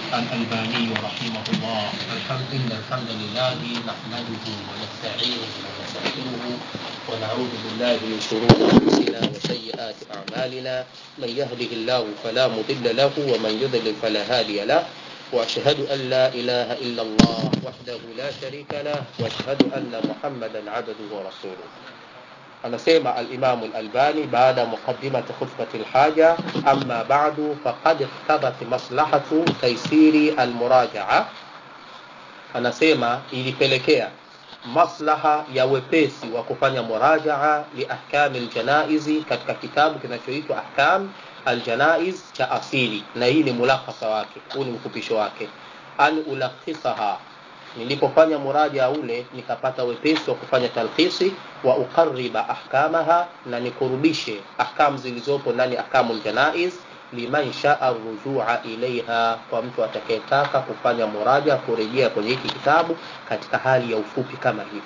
الألباني رحمه الله الحمد إن الحمد لله نحمده ونستعينه ونستغفره ونعوذ بالله من شرور أنفسنا وسيئات أعمالنا من يهده الله فلا مضل له ومن يضلل فلا هادي له وأشهد أن لا إله إلا الله وحده لا شريك له وأشهد أن محمدا عبده ورسوله anasema alimamu lalbani baada ya muqadimati khutbati lhaja ama badu faqad iqtadat maslahatu taisiri almurajaa anasema ilipelekea maslaha ya wepesi wa kufanya murajaa liahkami ljanaizi katika kitabu kinachoitwa ahkam aljanaiz cha asili na hii ni mulakhasa wake huu ni mfupisho wake an ulakhisaha nilipofanya muraja ule nikapata wepesi wa kufanya talkhisi wa uqariba ahkamaha na nikurudishe ahkamu zilizopo ndani ahkamu ljanaiz liman shaa rujua ilaiha kwa mtu atakayetaka kufanya muraja kurejea kwenye hiki kitabu katika hali ya ufupi kama hivi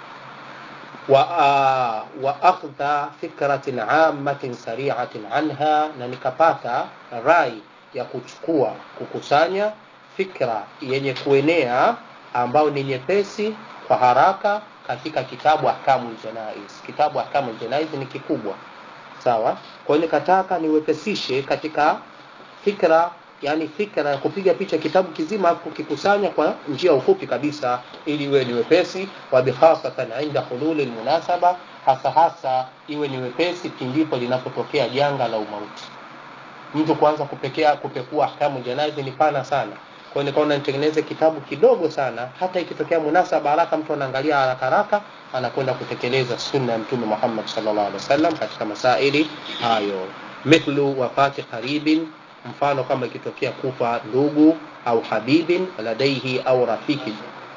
wa, uh, wa akhdha fikratin amatin sariatin anha na nikapata rai ya kuchukua kukusanya fikra yenye kuenea ambao ni nyepesi kwa haraka katika kitabu ahkamu ljanaiz kitabu ahkamu ljanaiz ni kikubwa sawa kwa hiyo nikataka niwepesishe katika fikra yani fikra ya kupiga picha kitabu kizima kukikusanya kwa njia ufupi kabisa ili iwe ni wepesi wa bikhasatan inda hululi lmunasaba hasa hasa iwe ni wepesi pindipo linapotokea janga la umauti mtu kuanza kupekea kupekua ahkamu janaizi ni pana sana kwa hiyo nikaona nitengeneze kitabu kidogo sana hata ikitokea munasaba haraka mtu anaangalia haraka haraka anakwenda kutekeleza sunna ya mtume Muhammad sallallahu alaihi wasallam katika masaili hayo mithlu wafati qaribin mfano kama ikitokea kufa ndugu au habibin ladaihi au rafiki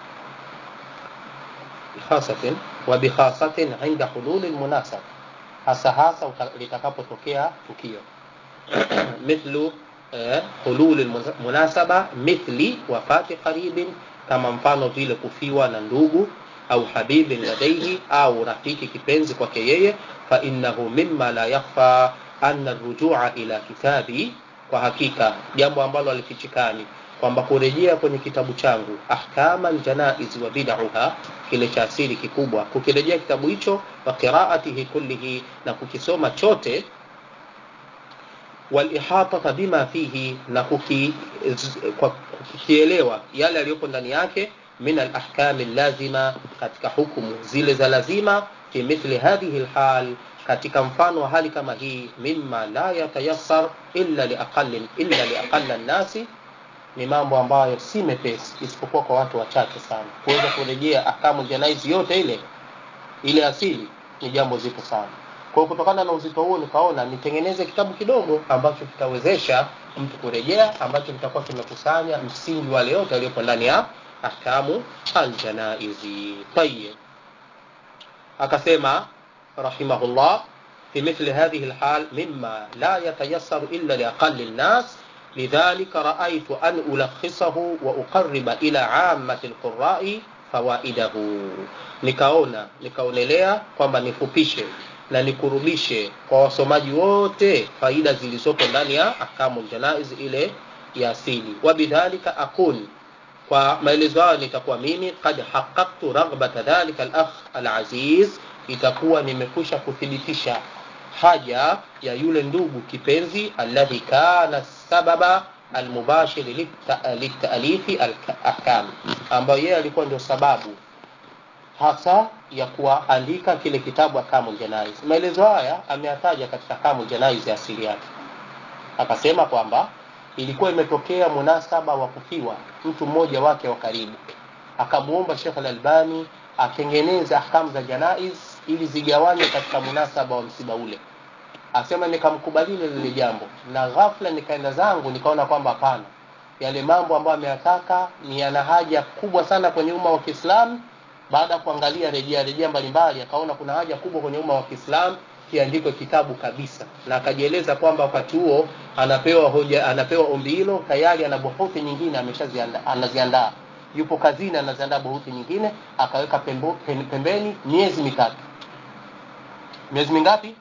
bikhasatin wa bikhasatin inda hululi almunasab hasa hasa litakapotokea tukio mithlu hulul munasaba mithli wafati qaribin kama mfano vile kufiwa na ndugu au habibin ladaihi au rafiki kipenzi kwake yeye fa innahu mimma la yakhfa anna rujua ila kitabi kwa hakika jambo ambalo alifichikani kwamba kurejea kwenye kitabu changu ahkama ljanaiz wa bid'uha kile cha asili kikubwa kukirejea kitabu hicho wa qiraatihi kullihi na kukisoma chote walihatata bima fihi na kukielewa yale yaliyopo ndani yake min alahkami lazima katika hukumu zile za lazima fi mithli hadhihi lhal katika mfano wa hali kama hii mima la yatayassar illa liaqali illa liaqalla nnasi ni mambo ambayo si mepesi isipokuwa kwa watu wachache sana kuweza kurejea ahkamu janaizi yote ile ile asili ni jambo zito sana kwa kutokana na uzito huo nikaona nitengeneze kitabu kidogo ambacho kitawezesha mtu kurejea ambacho kitakuwa kimekusanya msingi wale yote waliopo ndani ya ahkamu aljanaizi tayib akasema rahimahullah في مثل هذه الحال مما لا يتيسر إلا لأقل الناس لذلك رأيت أن ألخصه وأقرب إلى عامة القراء فوائده nikaona nikaonelea kwamba nifupishe na nikurudishe kwa wasomaji wote faida zilizopo ndani ya ahkamu ljanaiz ile ya asili wabidhalika akun kwa maelezo hayo nitakuwa mimi kad haqaqtu raghbata dhalika alakh alaziz itakuwa nimekusha kuthibitisha haja ya yule ndugu kipenzi alladhi kana sababa almubashir litaalifi alahkam ambayo yeye alikuwa ndio sababu hasa ya kuandika kile kitabu Ahkamul Janaiz. Maelezo haya ameyataja katika Ahkamul Janaiz ya asili yake, akasema kwamba ilikuwa imetokea munasaba wa kufiwa mtu mmoja wake wa karibu, akamuomba Sheikh Al-Albani atengeneze ahkamu za janaiz ili zigawanywe katika munasaba wa msiba ule. Asema nikamkubalia lile jambo, na ghafla nikaenda zangu nikaona kwamba hapana, yale mambo ambayo ameyataka ni yana haja kubwa sana kwenye umma wa Kiislamu baada ya kuangalia rejea rejea mbalimbali akaona kuna haja kubwa kwenye umma wa Kiislamu kiandikwe kitabu kabisa, na akajieleza kwamba wakati huo anapewa hoja, anapewa ombi hilo tayari, ana buhuthi nyingine ameshaziandaa, anaziandaa, yupo kazini, anaziandaa buhuthi nyingine, akaweka pembo, pembeni miezi mitatu. Miezi mingapi?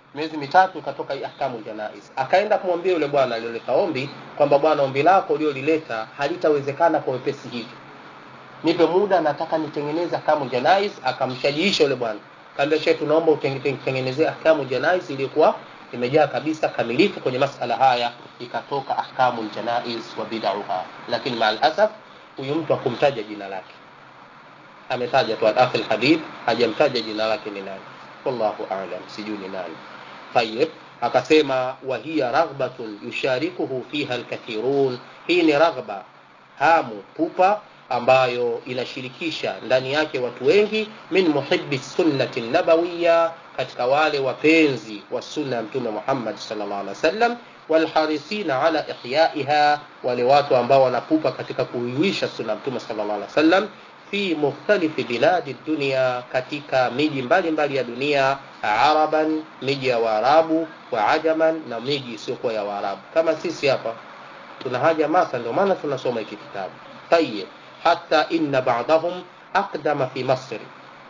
miezi mitatu ikatoka ahkamu janaiz akaenda kumwambia yule bwana aliyoleta ombi kwamba bwana ombi lako uliolileta halitawezekana kwa wepesi hivi nipe muda nataka nitengeneze ahkamu janaiz akamshajiisha yule bwana kaambia shehe tunaomba utengenezee ahkamu janaiz iliyokuwa imejaa kabisa kamilifu kwenye masala haya ikatoka ahkamu janaiz wa bidauha lakini maa alasaf huyu mtu akumtaja jina lake ametaja tu al-akhi al-habib hajamtaja jina lake ni nani wallahu a'lam sijui ni nani tayib akasema wa hiya raghbatun yusharikuhu fiha alkathirun hii ni raghba hamu pupa ambayo inashirikisha ndani yake watu wengi min muhibbi sunnati nabawiya katika wale wapenzi wa sunna ya mtume Muhammad sallallahu alaihi wasallam walharisina ala ihyaiha wale watu ambao wanapupa katika kuiwisha sunna ya mtume sallallahu alaihi wasallam fi mukhtalifi biladi dunia katika miji mbalimbali ya dunia araban miji ya waarabu wa ajaman na miji isiyokuwa ya waarabu kama sisi hapa tuna haja masa ndio maana tunasoma hiki kitabu tayib hata inna ba'dahum aqdama fi masri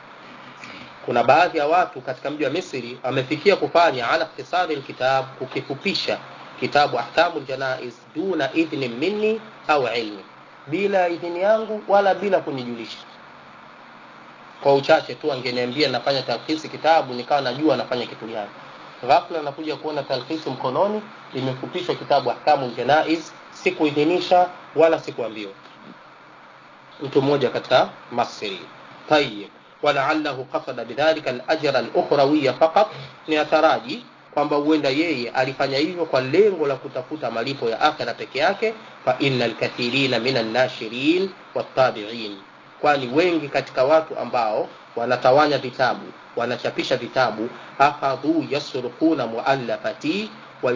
kuna baadhi ya watu katika mji wa misri wamefikia kufanya ala ikhtisari alkitab kukifupisha kitabu ahkamu janaiz duna idhni minni au ilmi bila idhini yangu wala bila kunijulisha kwa uchache tu angeniambia nafanya talkhisi kitabu nikawa najua nafanya kitu gani ghafla nakuja kuona talkhisi mkononi limefupishwa kitabu ahkamu janaiz sikuidhinisha wala sikuambiwa mtu mmoja katika masri tayib walaallahu qasada bidhalika alajra alukhrawiya faqat ni ataraji kwamba huenda yeye alifanya hivyo kwa lengo la kutafuta malipo ya akhira peke yake fa inna alkathirina min annashirin wattabi'in kwani wengi katika watu ambao wanatawanya vitabu wanachapisha vitabu akhadhu yasrukuna muallafati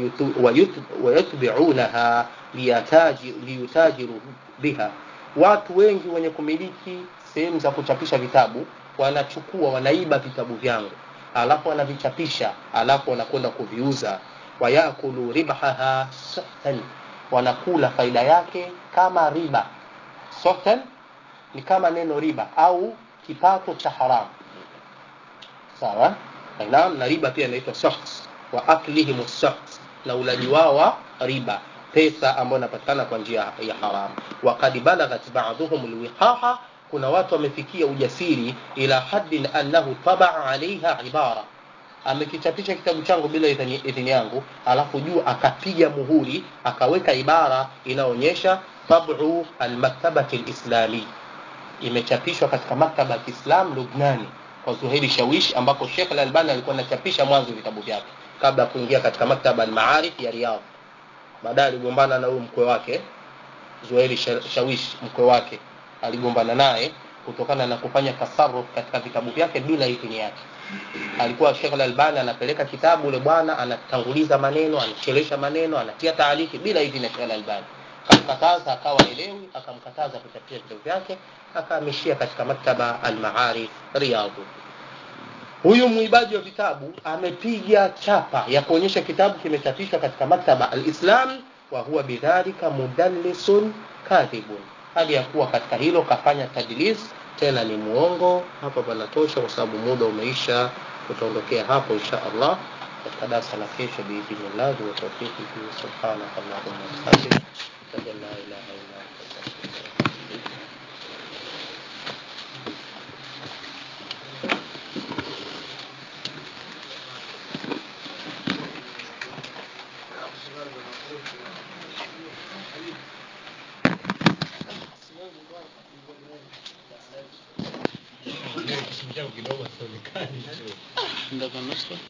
wayutbi'unaha liyutajiru biha watu wengi wenye kumiliki sehemu za kuchapisha vitabu wanachukua wanaiba vitabu vyangu alafu wanavichapisha alafu wanakwenda kuviuza wayakulu ribahaha sahtan wanakula faida yake kama riba sahtan ni kama neno riba au kipato cha haramu sawa naam na riba pia inaitwa saht wa aklihim saht na ulaji wao wa riba pesa ambayo inapatikana kwa njia ya haramu waqad balaghat ba'dhum alwiqaha kuna watu wamefikia ujasiri ila haddin annahu tabaa alaiha ibara amekichapisha kitabu changu bila idhini, idhini yangu alafu juu akapiga muhuri akaweka ibara inaonyesha tabu almaktabati lislami imechapishwa katika maktaba ya kiislam lubnani kwa zuheri shawish ambapo shekh lalbani alikuwa anachapisha mwanzo vitabu vyake kabla ya kuingia katika maktaba almaarif ya riyadh baadaye aligombana na huyu mkwe wake zuheri shawish mkwe wake aligombana naye kutokana na kufanya tasarruf katika vitabu vyake bila idhini yake alikuwa Sheikh Al-Albani anapeleka kitabu ule bwana anatanguliza maneno anachelesha maneno anatia taaliki bila idhini ya Sheikh Al-Albani akamkataza akawa elewi akamkataza kuchapisha vitabu vyake akahamishia katika maktaba al-Maarif Riyadh huyu mwibaji wa vitabu amepiga chapa ya kuonyesha kitabu kimechapishwa katika maktaba al-Islam wa huwa bidhalika mudallisun kadhibun hali ya kuwa katika hilo kafanya tadlis tena ni muongo hapa panatosha kwa sababu muda umeisha tutaondokea hapo insha Allah katika darasa la kesho biidhnillah wa tawfiqihi subhanaka allahumma wa bihamdika la ilaha illa anta kidogo sionekani Ndio kwa nusu.